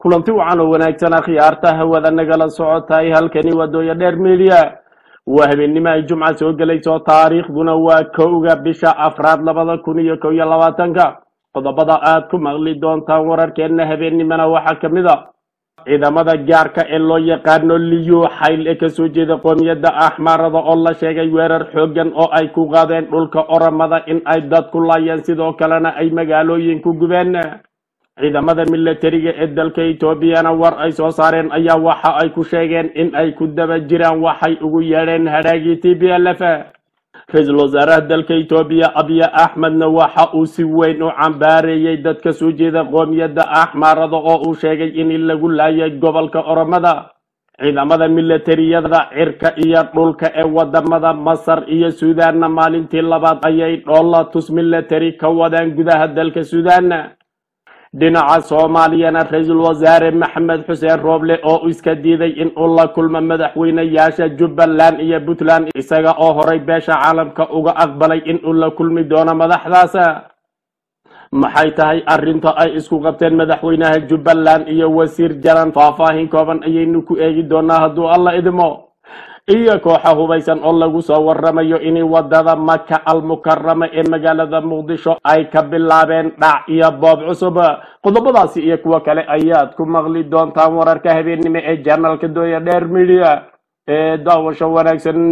kulanti wacan oo wanaagsan akhyaarta hawada nagala socotahay halkani wadooya dheer media waa habeennimo ay jumca soo gelayso taariikhduna waa kowga bisha afraad labada kun iyo kow iyo labaatanka qodobada aad ku maqli doontaan wararkeenna habeennimona waxaa ka mid a ciidamada gaarka ee loo yaqaano liyo xayl ee kasoo jeeda qoomiyadda axmaarada oo la sheegay weerar xoogan oo ay ku qaadeen dhulka oramada in ay dad ku laayeen sidoo kalena ay magaalooyin ku gubeen ciidamada milatariga ee dalka etoobiyana war ay soo saareen ayaa waxa ay ku sheegeen in ay ku daba jiraan waxay ugu yeedheen hadhaagii t b l f ra-iisul wasaaraha dalka etoobiya abiya axmedna waxa uu si weyn u cambaareeyey dadka soo jeeda qoomiyadda axmaarada oo uu sheegay in lagu laayay gobolka oromada ciidamada milatariyada cirka iyo dhulka ee wadamada masar iyo suudaanna maalintii labaad ayay dhoolatus milatari ka wadaan gudaha dalka suudaan dhinaca soomaaliyana ra-iisul wasaare maxamed xuseen rooble oo iska diiday in uu la kulmo madaxweynayaasha jubbaland iyo puntland isaga oo horay beesha caalamka uga aqbalay in uu la kulmi doono madaxdaas maxay tahay arrinta ay isku qabteen madaxweynaha jubbaland iyo wasiir jalan faahfaahin kooban ayaynu ku eegi doonaa hadduu alla idmo iyo kooxa hubaysan oo lagu soo waramayo in wadada maka almukarama ee magaalada muqdisho ay ka bilaabeen dhac iyo boob cusub qodobadaasi iyo kuwo kale ayaad ku maqli doontaan wararka habeennimo ee janalka dooya dheer midia ee daawasho wanaagsan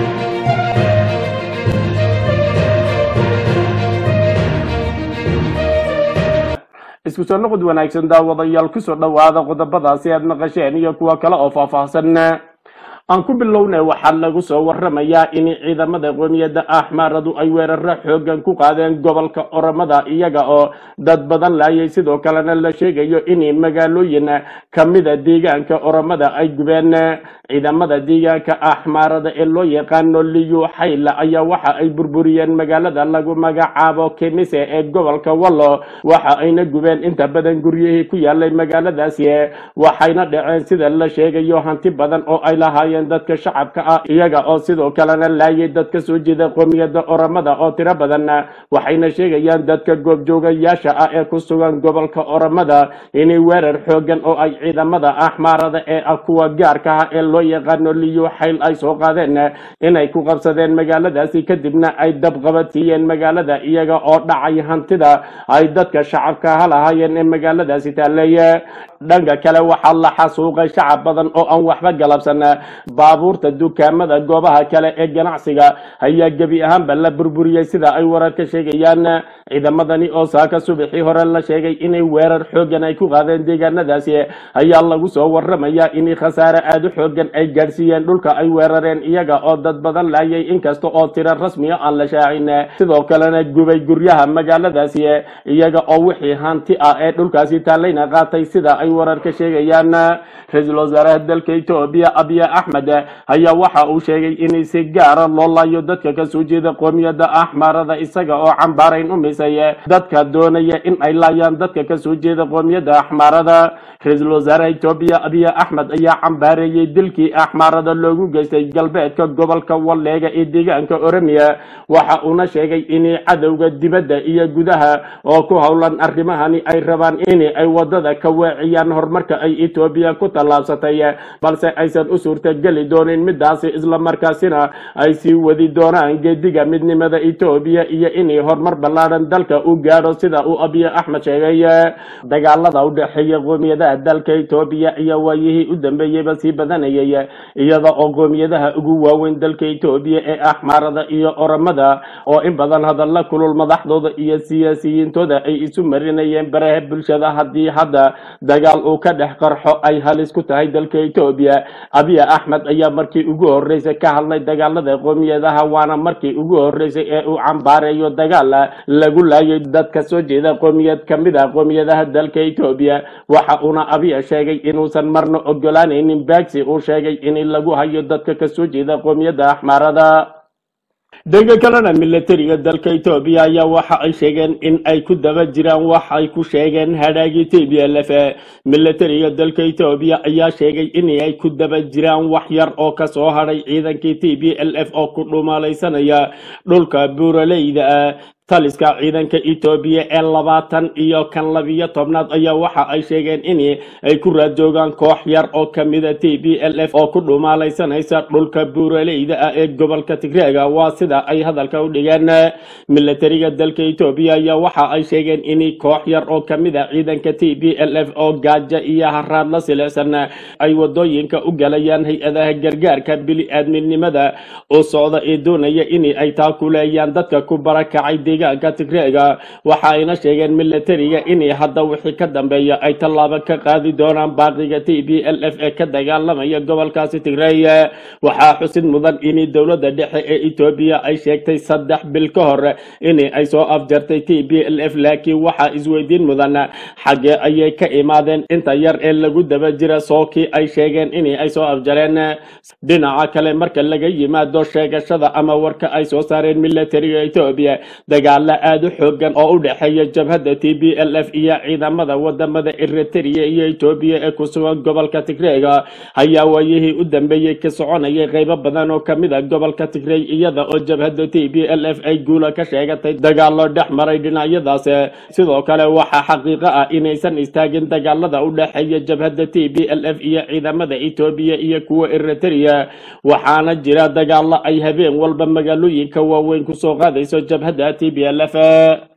isku soo noqod wanaagsan daawadayaal kusoo dhowaada qodobadaasi aad maqasheen iyo kuwo kale oo faahfaahsan aan ku bilownay waxaa lagu soo waramayaa in ciidamada qoomiyadda axmaaradu ay weeraro xoogan ku qaadeen gobolka oromada iyaga oo dad badan laayay sidoo kalena la sheegayo in magaalooyin kamida deegaanka oromada ay gubeen ciidamada deegaanka axmaarada ee loo yaqaano liyu xayla ayaa waxa ay burburiyeen magaalada lagu magacaabo kemise ee gobolka wallo waxa ayna gubeen inta badan guryihii ku yaalay magaaladaasi waxayna dhaceen sida la sheegayo hanti badan oo ay lahaayeen dadka shacabka ah iyaga oo sidoo kalena laayay dadka soo jeeda qoomiyadda oromada oo tiro badan waxayna sheegayaan dadka goobjoogayaasha ah ee ku sugan gobolka oromada inay weerar xoogan oo ay ciidamada axmaarada ee ah kuwa gaarka ah ee loo yaqaano liyo xayl ay soo qaadeen inay ku qabsadeen magaaladaasi kadibna ay dabqabadsiiyeen magaalada iyaga oo dhacay hantida ay dadka shacabka ha lahaayeen ee magaaladaasi taaleeye dhanka kale waxaa la xasuuqay shacab badan oo aan waxba galabsan baabuurta dukaamada goobaha kale ee ganacsiga ayaa gebi ahaanba la burburiyey sida ay wararka sheegayaan ciidamadani oo saaka subaxii hore la sheegay inay weerar xoogan ay ku qaadeen deegaanadaasi ayaa lagu soo waramayaa in khasaare aada u xoogan ay gaadhsiiyeen dhulka ay weerareen iyaga oo dad badan laayay inkasta oo tiro rasmiya aan la shaacin sidoo kalena gubay guryaha magaaladaasi iyaga oo wixii hanti ah ee dhulkaasi taalayna qaatay sida ay wararka sheegayaan ra-iisul wasaaraha dalka etoobiya abiya axmed ayaa waxa uu sheegay in si gaara loo laayo dadka kasoo jeeda qoomiyadda axmaarada isaga oo cambaarayn u misay dadka doonaya in ay laayaan dadka kasoo jeeda qoomiyadda axmaarada ra-iisul wasaaraha etoobiya abiya axmed ayaa cambaareeyey dilkii axmaarada loogu geystay galbeedka gobolka walleega ee deegaanka oromiya waxa uuna sheegay in cadowga dibadda iyo gudaha oo ku howlan arrimahani ay rabaan in ay wadada ka weeciyaan horumarka ay etoobiya ku tallaabsatay balse aysan u suurtageli doonin midaasi islamarkaasina ay sii wadi doonaan geediga midnimada etoobiya iyo inay horumar ballaadhan dalka u gaadho sida uu abiy axmed sheegay dagaalada u dhexeeya qoomiyadaha dalka etoobiya iyo waayihii u dambeeyeyba sii badanayay iyada oo qoomiyadaha ugu waaweyn dalka etoobiya ee axmaarada iyo oromada oo in badan hadalla kulul madaxdooda iyo siyaasiyiintooda ay isu marinayeen baraha bulshada haddii hadda dagaal uu ka dhex qarxo ay halis ku tahay dalka etoobiya abiy axmed ayaa markii ugu horeysay ka hadlay dagaalada qoomiyadaha waana markii ugu horeysay ee uu cambaareeyo dagaal lagu laayay dadka soo jeeda qoomiyad kamid a qoomiyadaha dalka etoobiya waxa uuna abiy sheegay inuusan marna ogolaanaynin baagsi uu sheegay in lagu hayo dadka kasoo jeeda qoomiyadda axmaarada dhanka kalena milatariga dalka etoobiya ayaa waxa ay sheegeen in ay ku daba jiraan wax ay ku sheegeen hadhaagii t b l f milatariga dalka etoobiya ayaa sheegay in ay ku daba jiraan wax yar oo kasoo hadhay ciidankii t b l f oo ku dhumalaysanaya dhulka buuraleyda ah taliska ciidanka etoobiya ee labaatan iyo kan labiyo tobnaad ayaa waxa ay sheegeen in ay ku raad joogaan koox yar oo kamida t b l f oo ku dhumaalaysanaysa dhulka buuraleyda ah ee gobolka tigreega waa sida ay hadalka u dhigeen milatariga dalka etoobiya ayaa waxa ay sheegeen in koox yar oo kamid a ciidanka t b l f oo gaaja iyo haraad la silicsan ay wadooyinka u galayaan hay-adaha gargaarka bili-aadminimada oo socda ee doonaya in ay taakuleeyaan dadka ku barakacay deegaanka tigreega waxa ayna sheegeen milatariga in hadda wixii ka dambeeya ay tallaabo ka qaadi doonaan baaqiga t b l f ee ka dagaalamaya gobolkaasi tigreey waxaa xusid mudan in dowladda dhexe ee etoobiya ay sheegtay saddex bil ka hor in ay soo afjartay t b l f laakiin waxaa isweydiin mudan xaggee ayay ka imaadeen inta yar ee lagu daba jira sookii ay sheegeen in ay soo afjareen dhinaca kale marka laga yimaado sheegashada ama warka ay soo saareen milatariga etoobiya dagaalo aada u xoogan oo u dhexeeya jabhadda t b l f iyo ciidamada wadamada eritrea iyo etoobiya ee ku sugan gobolka tigreega ayaa waayihii u dambeeyey ka soconayay qaybo badan oo kamid a gobolka tigrey iyada oo jabhadda t b l f ay guula ka sheegatay dagaalo dhex maray dhinacyadaas sidoo kale waxaa xaqiiqo ah inaysan istaagin dagaalada u dhexeeya jabhadda t b l f iyo ciidamada etoobiya iyo kuwa eritrea waxaana jira dagaalo ay habeen walba magaalooyinka waaweyn kusoo qaadayso jabhadda t b l f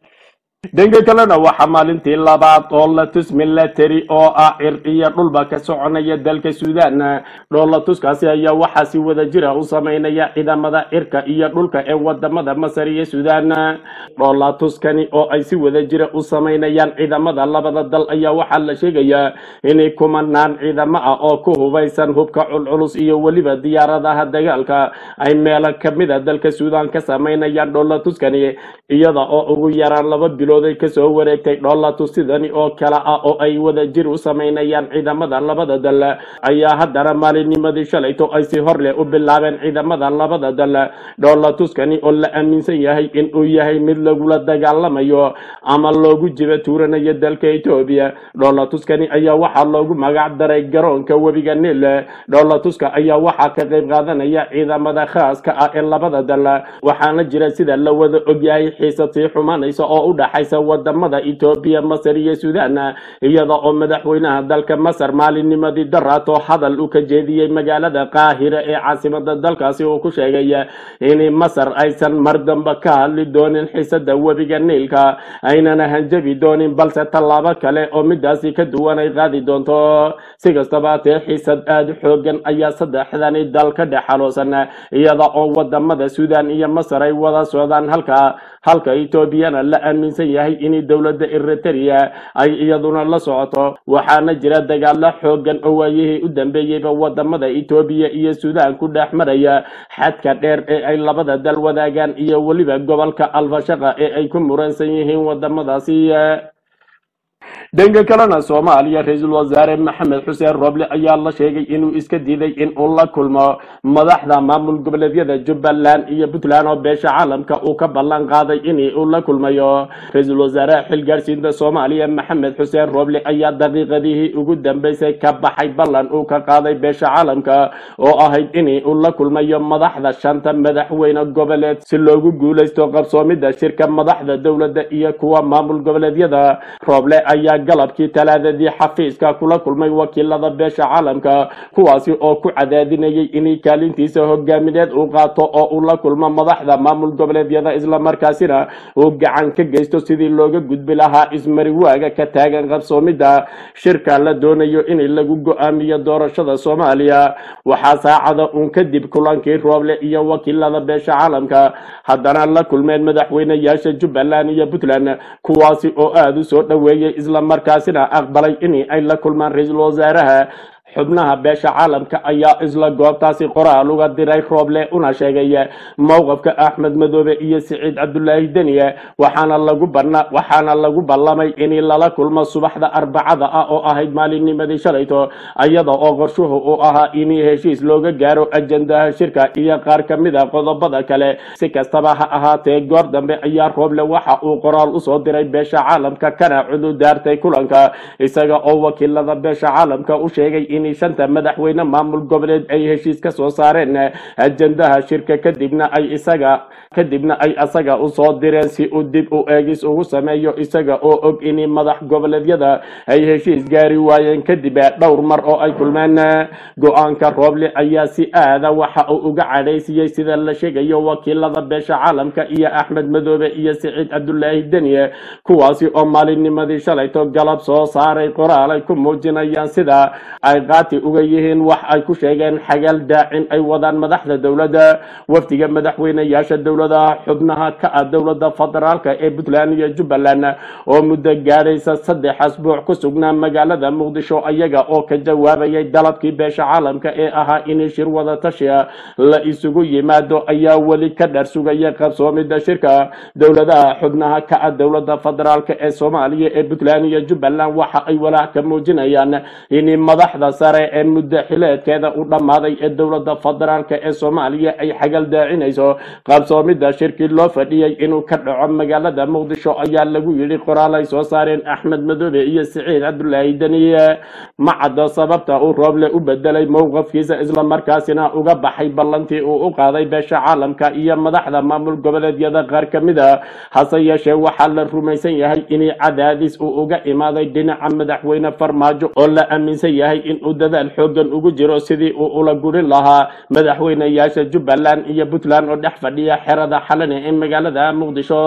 dhanka kalena waxaa maalintii labaad dhoolatus milatary oo ah cir iyo dhulba ka soconaya dalka suudan dhoolatuskaasi ayaa waxaa si wada jira u sameynaya ciidamada cirka iyo dhulka ee wadamada masar iyo suudan dhoolatuskani oo ay si wada jira u sameynayaan ciidamada labada dal ayaa waxaa la sheegayaa inay kumanaan ciidamo ah oo ku hubaysan hubka culculus iyo weliba diyaaradaha dagaalka ay meelo kamida dalka suudan ka sameynayaan dhoolatuskani iyada oo ugu yaraan laba bilood ay kasoo wareegtay dhoolatus sidani oo kale ah oo ay wada jir u sameynayaan ciidamada labada dal ayaa haddana maalinnimadii shalayto ay si hor leh u bilaabeen ciidamada labada dal dhoolatuskani oo la aaminsan yahay in uu yahay mid lagula dagaalamayo ama loogu jiba tuuranayo dalka etoobiya dhoolatuskani ayaa waxaa loogu magac daray garoonka webiga nil dhoolatuska ayaa waxaa ka qayb qaadanaya ciidamada khaaska ah ee labada dal waxaana jira sida la wada ogyahay xiisad sii xumanaysa oo u dhaxaysa wadamada etoobiya masar iyo suudan iyada oo madaxweynaha dalka masar maalinnimadii daraato hadal u ka jeediyey magaalada qaahira ee caasimada dalkaasi uu ku sheegay in masar aysan mar damba ka hadli doonin xiisada webiga niilka aynana hanjabi doonin balse tallaabo kale oo midaasi ka duwan ay qaadi doonto si kastaba hatee xiisad aada u xoogan ayaa saddexdani dal ka dhex xaloosan iyada oo wadamada suudan iyo masar ay wada socdaan halka halka etoobiyana la aaminsan yahay in dowladda eritrea ay iyaduna la socoto waxaana jira dagaalo xoogan oo waayihii u dambeeyeyba wadamada etoobiya iyo suudan ku dhex maraya xadka dheer ee ay labada dal wadaagaan iyo weliba gobolka alfashaqa ee ay ku muransan yihiin wadamadaasi dhanka kalena soomaaliya ra-iisul wasaare maxamed xuseen roble ayaa la sheegay inuu iska diiday in uu la kulmo madaxda maamul goboleedyada jubbaland iyo puntland oo beesha caalamka uu ka ballan qaaday in uu la kulmayo ra-iisul wasaaraha xilgaarsiinta soomaaliya maxamed xuseen roble ayaa daqiiqadihii ugu dambeysay ka baxay ballan uu ka qaaday beesha caalamka oo ahayd in uu la kulmayo madaxda shanta madaxweyne goboleed si loogu guuleysto qabsoomida shirka madaxda dowladda iyo kuwa maamul goboleedyada roble ayaa galabkii talaadadii xafiiska kula kulmay wakiilada beesha caalamka kuwaasi oo ku cadaadinayay inay kaalintiisa hogaamineed uu qaato oo uu la kulmo madaxda maamul goboleedyada islamarkaasina uu gacan ka geysto sidii looga gudbi lahaa ismariwaaga ka taagan qabsoomida shirka la doonayo in lagu go-aamiyo doorashada soomaaliya waxaa saacada uun kadib kulankii rooble iyo wakiilada beesha caalamka haddana la kulmeen madaxweyneyaasha jubbaland iyo puntland kuwaasi oo aada u soo dhoweeyey islamarkaasina aqbalay in ay la kulmaan ra-iisul wasaaraha xubnaha beesha caalamka ayaa isla goobtaasi qoraal uga diray rooble una sheegay mowqafka axmed madoobe iyo siciid cabdulaahi deniye waxaana lagu bana waxaana lagu ballamay in lala kulmo subaxda arbacada ah oo ahayd maalinnimadii shalayto iyada oo qorshuhu uu ahaa in heshiis looga gaaro ajandaha shirka iyo qaar ka mid a qodobada kale si kastaba ha ahaatee goor dambe ayaa rooble waxa uu qoraal usoo diray beesha caalamka kana cududaartay kulanka isaga oo wakiilada beesha caalamka u sheegay in shanta madaxweyne maamul goboleed ay heshiis ka soo saareen ajendaha shirka kadibna ay isaga kadibna ay asaga usoo direen si uu dib u eegis ugu sameeyo isaga oo og in madax goboleedyada ay heshiis gaari waayeen kadib dhowr mar oo ay kulmeen go-aanka rooble ayaa si aada waxa uu uga cadhaysiyey sida la sheegayo wakiilada beesha caalamka iyo axmed madoobe iyo siciid cabdulaahi deniye kuwaasi oo maalinnimadii shalayto galab soo saaray qoraal ay ku muujinayaan sida ay qaati uga yihiin wax ay ku sheegeen xagal daacin ay wadaan madaxda dowladda wafdiga madaxweyneyaasha dowladaha xubnaha ka ah dowladda federaalka ee puntland iyo jubbaland oo muddo gaadhaysa saddex asbuuc ku sugnaa magaalada muqdisho ayaga oo ka jawaabayay dalabkii beesha caalamka ee ahaa in shir wada tashiya la isugu yimaado ayaa weli ka dhar sugaya qabsoomida shirka dowladaha xubnaha ka ah dowladda federaalka ee soomaaliya ee puntland iyo jubbaland waxa ay walaac ka muujinayaan in madaxda sare ee muddo xileedkeeda u dhammaaday ee dowladda federaalka ee soomaaliya ay xagal daacinayso qabsoomida shirkii loo fadhiyey inuu ka dhaco magaalada muqdisho ayaa lagu yidhi qoraal ay soo saareen axmed madoobe iyo siciid cabdulaahi deniye ma caddo sababta uu rooble u bedelay mowqafkiisa islamarkaasina uga baxay ballantii uu u qaaday beesha caalamka iyo madaxda maamul goboleedyada qaar ka mid a hase yeeshee waxaa la rumaysan yahay in cadaadis uu uga imaaday dhinaca madaxweyne farmaajo oo la aaminsan yahay inuu dadaal xoogan ugu jiro sidii uu ula gurin lahaa madaxweyneyaasha jubbaland iyo puntland oo dhex fadhiya xerada xalane ee magaalada muqdisho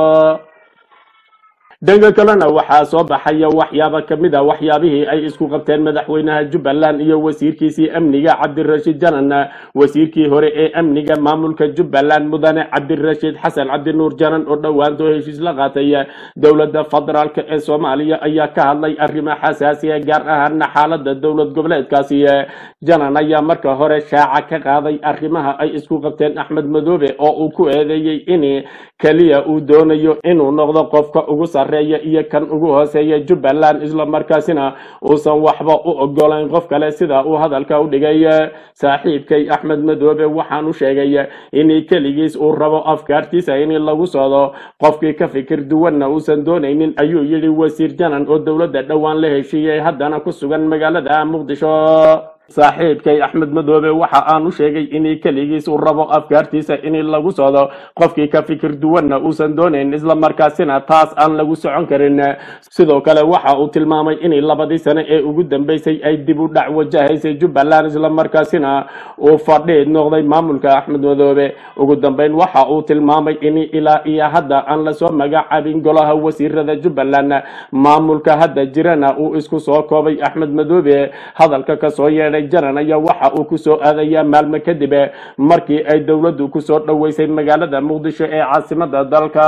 dhanka kalena waxaa soo baxaya waxyaaba ka mid a waxyaabihii ay isku qabteen madaxweynaha jubbaland iyo wasiirkiisii amniga cabdirashiid janan wasiirkii hore ee amniga maamulka jubbaland mudane cabdirashiid xasan cabdinuur janan oo dhowaantoo heshiis la qaatay dowladda federaalk ee soomaaliya ayaa ka hadlay arrimo xasaasiya gaar ahaana xaalada dowlad goboleedkaasi janan ayaa marka hore shaaca ka qaaday arrimaha ay isku qabteen axmed madoobe oo uu ku eedeeyey in keliya uu doonayo inuu noqdo qofka ugu sarreeya iyo kan ugu hooseeya jubbaland islamarkaasina uusan waxba u ogolayn qof kale sida uu hadalka u dhigay saaxiibkay axmed madoobe waxaan u sheegay in keligiis uu rabo afkaartiisa in lagu socdo qofkii ka fikir duwanna uusan doonaynin ayuu yidhi wasiir janan oo dowladda dhowaan la heshiiyey haddana ku sugan magaalada muqdisho saaxiibkay axmed madoobe waxa aan u sheegay in keligiis uu rabo afkaartiisa in lagu socdo qofkii ka fikir duwanna uusan doonayn islamarkaasina taas aan lagu socon karin sidoo kale waxa uu tilmaamay in labadii sane ee ugu dambeysay ay dib u dhac wajahaysay jubbaland islamarkaasina uu fadhiid noqday maamulka axmed madoobe ugu dambeyn waxa uu tilmaamay in ilaa iyo hadda aan lasoo magacaabin golaha wasiirada jubbaland maamulka hadda jirana uu isku soo koobay axmed madoobe hadalka kasoo yeedhay janan ayaa waxa uu kusoo aadayaa maalmo kadib markii ay dowladdu kusoo dhoweysay magaalada muqdisho ee caasimada dalka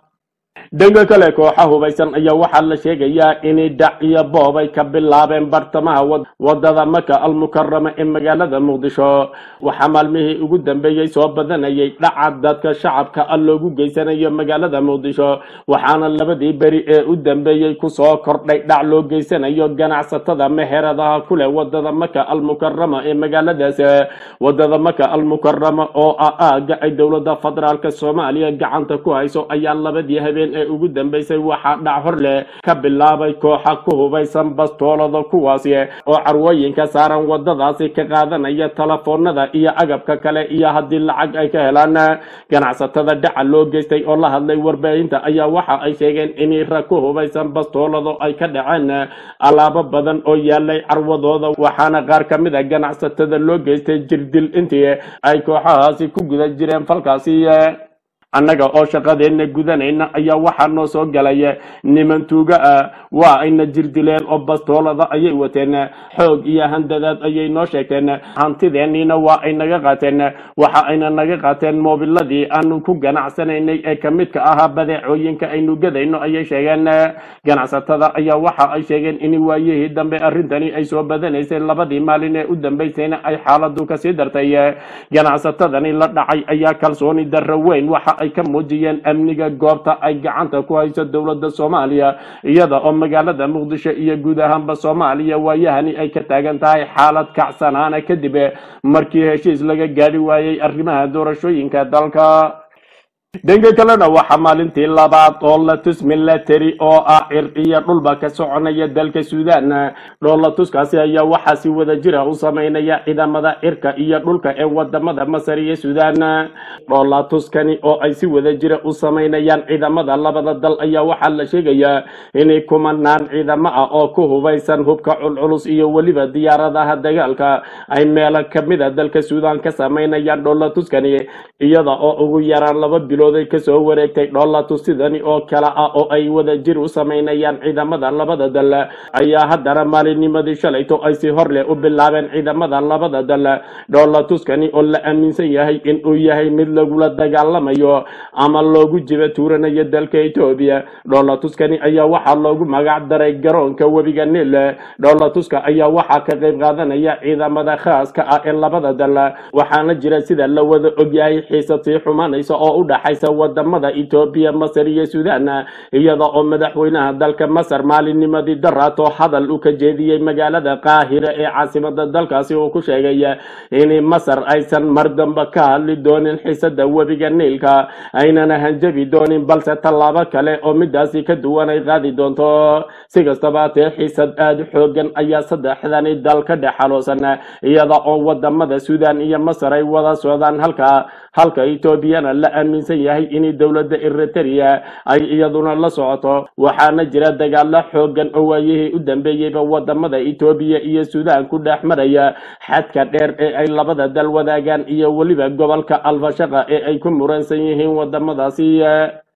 dhanka kale kooxa hubaysan ayaa waxaa la sheegayaa in dhac iyo boob ay ka bilaabeen bartamaha wadada maka almukarama ee magaalada muqdisho waxaa maalmihii ugu dambeeyey soo badanayay dhaca dadka shacabka a loogu geysanayo magaalada muqdisho waxaana labadii beri ee u dambeeyey kusoo kordhay dhac loo geysanayo ganacsatada meheradaha kuleh wadada maka almukarama ee magaaladaas wadada maka almukarama oo ah aaga ay dowlada federaalk soomaaliya gacanta ku hayso ayaa labadii habeen ee ugu dambeysay waxaa dhac hor leh ka bilaabay kooxa ku hubaysan bastoolada kuwaasi oo carwooyinka saaran wadadaasi ka qaadanaya telefoonada iyo agabka kale iyo haddii lacag ay ka helaan ganacsatada dhaca loo geystay oo la hadlay warbaahinta ayaa waxa ay sheegeen in rag ku hubaysan bastoolado ay ka dhaceen alaabo badan oo yaalay carwadooda waxaana qaar ka mid a ganacsatada loo geystay jirdil intii ay kooxahaasi ku guda jireen falkaasi annaga oo shaqadeenna gudanayna ayaa waxaa noo soo galay niman tuuga ah waa ayna jirdileen oo bastoolada ayay wateen xoog iyo handadaad ayay noo sheegteen hantideenniina waa ay naga qaateen waxa ayna naga qaateen moobiladii aanu ku ganacsanaynay ee ka midka ahaa badeecooyinka aynu gadayno ayay sheegeen ganacsatada ayaa waxa ay sheegeen in waayihii dambe arrintani ay soo badanaysay labadii maalin ee u dambeysayna ay xaaladu kasii dartay ganacsatadani la dhacay ayaa kalsooni darro weyn waxa ay ka muujiyeen amniga goobta ay gacanta ku hayso dowladda soomaaliya iyada oo magaalada muqdisho iyo guud ahaanba soomaaliya waayahani ay ka taagan tahay xaalad kacsanaana kadib markii heshiis laga gaadhi waayey arrimaha doorashooyinka dalka dhanka kalena waxaa maalintii labaad dhoolatus milatary oo ah cir iyo dhulba ka soconaya dalka suudaan dhoolatuskaasi ayaa waxaa si wada jira u sameynaya ciidamada cirka iyo dhulka ee wadamada masar iyo suudaan dhoolatuskani oo ay si wada jira u sameynayaan ciidamada labada dal ayaa waxaa la sheegayaa inay kumanaan ciidamo ah oo ku hubaysan hubka culculus iyo weliba diyaaradaha dagaalka ay meelo kamida dalka suudaan ka sameynayaan dhoolatuskani iyada oo ugu yaraan laba bilood ay kasoo wareegtay dhoolatus sidani oo kale ah oo ay wada jir u sameynayaan ciidamada labada dal ayaa haddana maalinnimadii shalayto ay si hor leh u bilaabeen ciidamada labada dal dhoolatuskani oo la aaminsan yahay inuu yahay mid lagula dagaalamayo ama loogu jiba tuuranayo dalka etoobiya dhoolatuskani ayaa waxaa loogu magac daray garoonka webiga nil dhoolatuska ayaa waxaa ka qayb qaadanaya ciidamada khaaska ah ee labada dal waxaana jira sida la wada ogyahay xiisad sii xumanaysa oo u dhaxaysa wadamada etoobiya masar iyo suudaan iyada oo madaxweynaha dalka masar maalinnimadii daraato hadal u ka jeediyey magaalada qaahira ee caasimada dalkaasi uu ku sheegay in masar aysan mar damba ka hadli doonin xiisada webiga niilka aynana hanjabi doonin balse tallaabo kale oo midaasi ka duwan ay qaadi doonto si kastaba hatee xiisad aada u xoogan ayaa saddexdani dal ka dhex xaloosan iyada oo wadamada suudaan iyo masar ay wada socdaan halka halka etoobiyana la aaminsan yahay in dowladda eritrea ay iyaduna la socoto waxaana jira dagaalo xoogan oo waayihii u dambeeyeyba wadamada etoobiya iyo suudaan ku dhex maraya xadka dheer ee ay labada dal wadaagaan iyo weliba gobolka alfashaqa ee ay ku muransan yihiin wadamadaasi